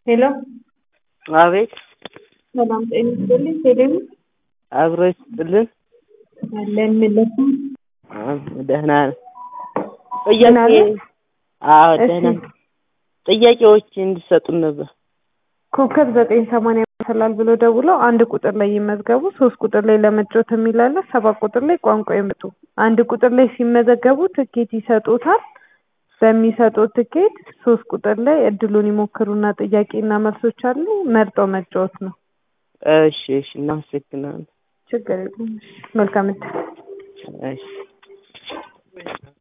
ሄሎ አቤት ሰላም ጤና ይስጥልኝ። ቴሌቪ አብሮ ይስጥልን። አለን ምለቱ አዎ፣ ደህና ነን። ደህና ጥያቄ ነህ? አዎ እሺ። ደህና ነን። ጥያቄዎች እንዲሰጡን ነበር። ኮከብ ዘጠኝ ሰማንያ ይመስላል ብሎ ደውለው አንድ ቁጥር ላይ ይመዝገቡ፣ ሶስት ቁጥር ላይ ለመጫወት የሚላለ ሰባት ቁጥር ላይ ቋንቋ ይምጡ። አንድ ቁጥር ላይ ሲመዘገቡ ትኬት ይሰጡታል። በሚሰጡት ትኬት ሶስት ቁጥር ላይ እድሉን ይሞክሩና ጥያቄና መልሶች አሉ። መርጠው መጫወት ነው። እሺ፣ እሺ፣ እናመሰግናለን። ችግር የለም። መልካም እድል። እሺ